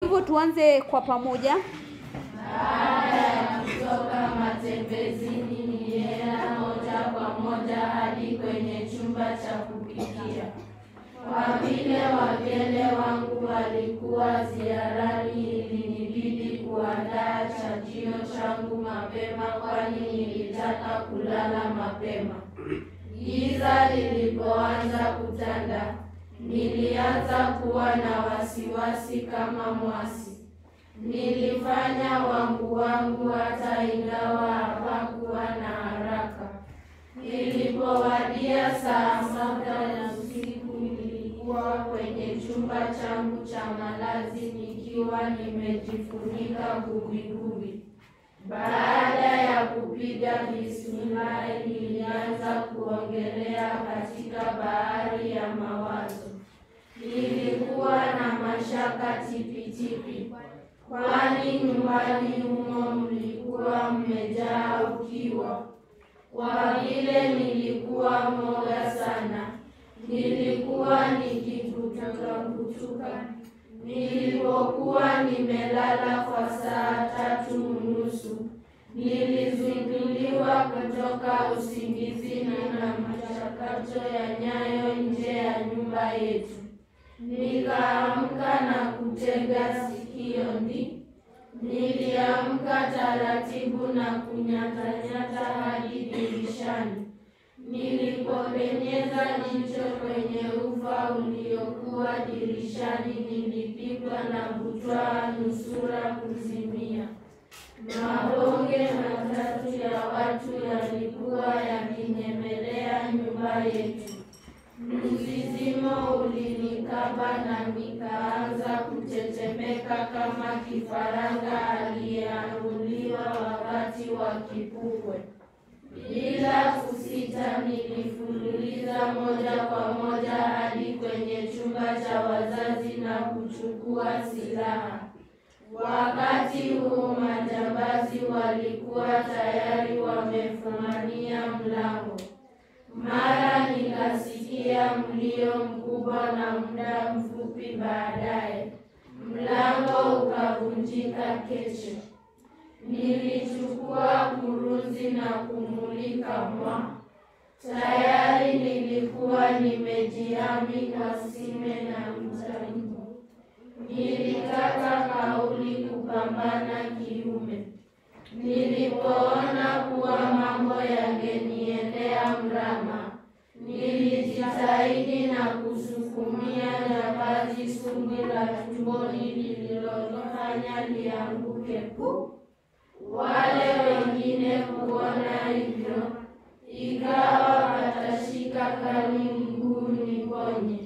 hivyo tuanze kwa pamoja. Baada ya kutoka matembezini, nilienda moja kwa moja hadi kwenye chumba cha kupikia. Kwa vile wageni wangu walikuwa ziarani, ilinibidi kuandaa chajio changu mapema, kwani nilitaka kulala mapema. Giza lilipoanza kutanda, nilianza kuwa na wasiwasi kama mwasi. Nilifanya wangu wangu hata ingawa hapakuwa na haraka. Ilipowadia saa saba ya usiku, nilikuwa kwenye chumba changu cha malazi nikiwa nimejifunika gubigubi. Baada ya kupiga bismillahi, nilianza kuogelea katika bahari ya mawazo. Nilikuwa na mashaka tipitipi, kwani nyumbani humo mlikuwa mmejaa ukiwa. Kwa vile nilikuwa mwoga sana, nilikuwa nikikutuka Nilipokuwa nimelala kwa saa tatu unusu, nilizinduliwa kutoka usingizini na machakato ya nyayo nje ya nyumba yetu. Nikaamka na kutega sikio ndi Niliamka taratibu na kunyatanyata hadi dirishani. Nilipopenyeza jicho kwenye ufa uliokuwa dirishani, nilipigwa na butwaa nusura kuzimia. Mabonge matatu ya watu yalikuwa yakinyemelea nyumba yetu. Mzizimo ulinikaba na nikaanza kutetemeka kama kifaranga aliyeanguliwa wakati wa kipupwe. Bila kusita, nilifululiza moja kwa moja hadi kwenye chumba cha wazazi na kuchukua silaha. Wakati huo majambazi walikuwa tayari wamefumania mlango. Mara nikasikia mlio mkubwa na muda mfupi baadaye mlango ukavunjika kesho. Nilichukua kurunzi na kumulika mwa. Tayari nilikuwa nimejihami kwa sime na mtaimbo. Nilikata kauli kupambana kiume. Nilipoona kuwa mambo yangeniendea mrama, nilijitahidi na kusukumia jambazi sumu la tumboni lililofanya lianguke pu. Wale wengine kuona hivyo, ikawa watashika kani mguu niponye.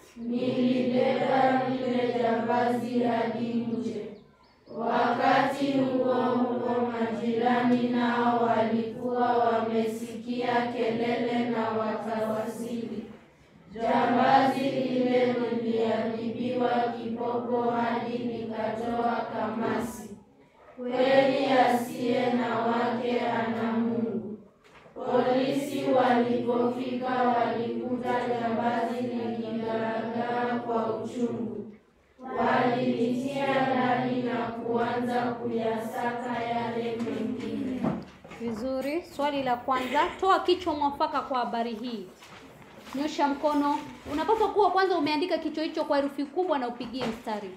Nilibeba lile jambazi hadi nje. Wakati huo huo majirani nao walikuwa wamesikia kelele na wakawasili. Jambazi lile liliadhibiwa kiboko hadi likatoa kamasi. Kweli asiye na wake ana Mungu. Polisi walipofika walikuta jambazi likigaagaa kwa uchungu. Walilitia ndani na kuanza kuyasaka yale mengine. Vizuri. Swali la kwanza, toa kichwa mwafaka kwa habari hii. Nyosha mkono. Unapaswa kuwa kwanza umeandika kichwa hicho kwa herufi kubwa na upigie mstari.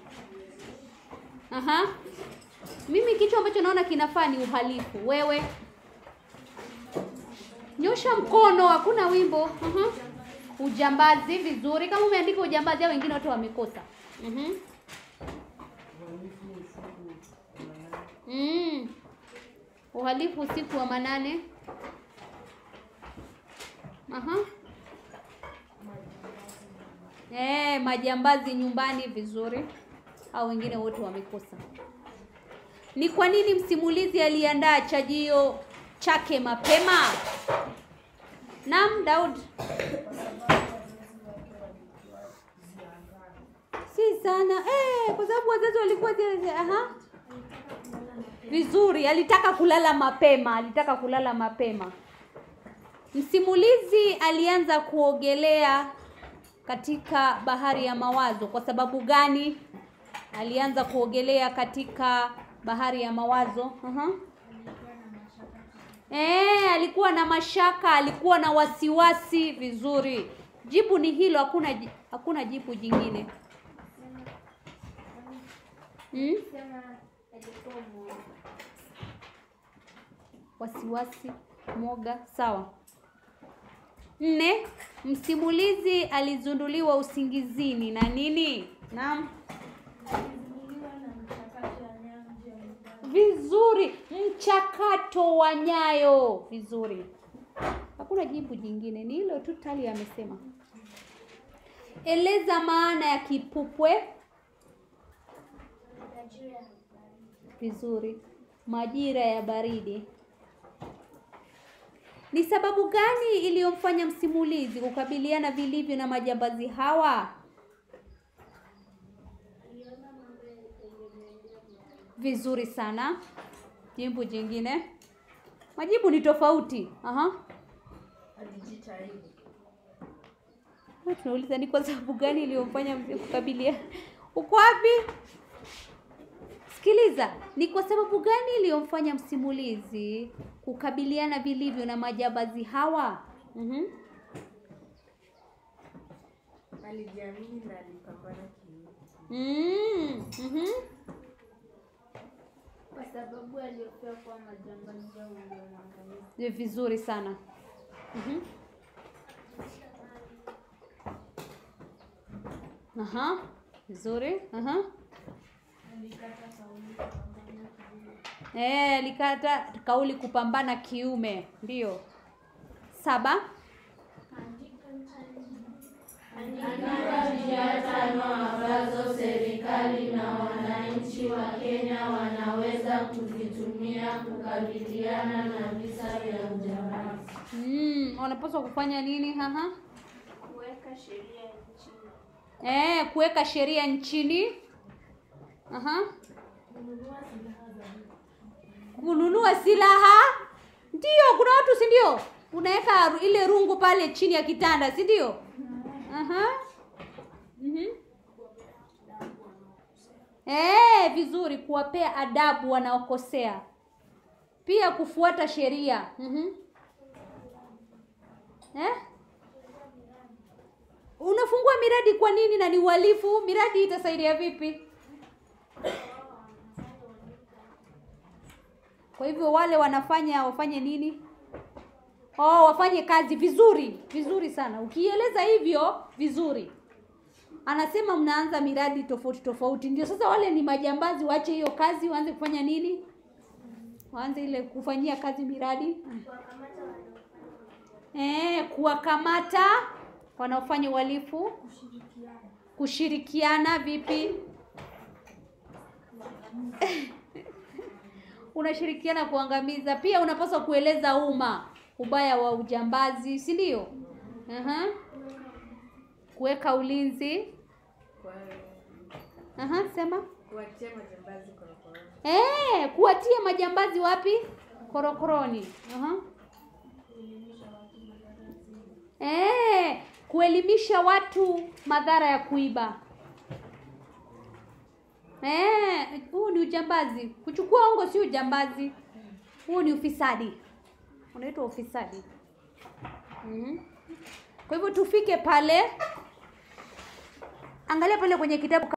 Aha. Mimi kichwa ambacho naona kinafaa ni uhalifu. Wewe nyosha mkono, hakuna wimbo. Aha. Ujambazi, vizuri. Kama umeandika ujambazi, au wengine watu wamekosa. Mhm. Mm. Uhalifu usiku wa manane. Aha. Eh, majambazi nyumbani vizuri. Au wengine wote wamekosa. Ni kwa nini msimulizi aliandaa chajio chake mapema? Naam, Daud. Si sana. Eh, kwa sababu wazazi walikuwa zile aha. Vizuri, alitaka kulala mapema, alitaka kulala mapema. Msimulizi alianza kuogelea katika bahari ya mawazo kwa sababu gani? alianza kuogelea katika bahari ya mawazo. Aha. Eh, alikuwa na mashaka, alikuwa na wasiwasi. Vizuri, jibu ni hilo, hakuna ji- hakuna jibu jingine. Hmm? Wasiwasi, mwoga, sawa. Nne, msimulizi alizunduliwa usingizini na nini? Naam. Vizuri, mchakato wa nyayo. Vizuri, hakuna jibu jingine, ni hilo tu. Tali amesema. Eleza maana ya kipupwe. Vizuri, majira ya baridi. Ni sababu gani iliyomfanya msimulizi kukabiliana vilivyo na majambazi hawa? Vizuri sana. Jibu jingine. Majibu ni tofauti. Aha. Alijitahidi. Wewe Tunauliza ni kwa sababu gani iliyomfanya mzee kukabiliana. Uko wapi? Sikiliza, ni kwa sababu gani iliyomfanya msimulizi kukabiliana vilivyo na majambazi hawa? Mhm. Alijiamini na alipambana kiume. Mm. Mhm. Kwa sababu aliyofia kuwa majambazi hao waliomwangamiza. Ni vizuri sana. Mhm. Aha. Vizuri. Aha. Eh, alikata kauli kupambana kiume. Ndio. Saba. Andika njia tano ambazo serikali na wananchi wa Kenya wanaweza kuzitumia kukabiliana na visa vya ujambazi. Mm, wanapaswa kufanya nini? Aha. Kuweka sheria nchini. Eh, kuweka sheria nchini. Aha. Kununua silaha. Ndio, kuna watu si ndio? Unaweka ru- ile rungu pale chini ya kitanda, si ndio? Aha. Mhm. Eh, vizuri kuwapea adabu wanaokosea. Pia kufuata sheria. Mhm. Eh? Unafungua miradi kwa nini na ni uhalifu? Miradi itasaidia vipi? Kwa hivyo wale wanafanya wafanye nini? Oh, wafanye kazi vizuri, vizuri sana. Ukieleza hivyo vizuri. Anasema mnaanza miradi tofauti tofauti. Ndio sasa wale ni majambazi waache hiyo kazi waanze kufanya nini? Waanze ile kufanyia kazi miradi. Eh, kuwakamata wanaofanya uhalifu. Kushirikiana vipi? Unashirikiana kuangamiza. Pia unapaswa kueleza umma ubaya wa ujambazi, si ndio? Aha. Kuweka ulinzi. Kwa Aha, sema. kuwatia majambazi korokoroni. Eh, kuwatia majambazi wapi? Korokoroni. Aha. Eh, kuelimisha watu madhara ya kuiba. Eh, huu ni ujambazi. Kuchukua ongo si ujambazi. Huu ni ufisadi. Unaitwa ufisadi. Mhm. Kwa hivyo tufike pale. Angalia pale kwenye kitabu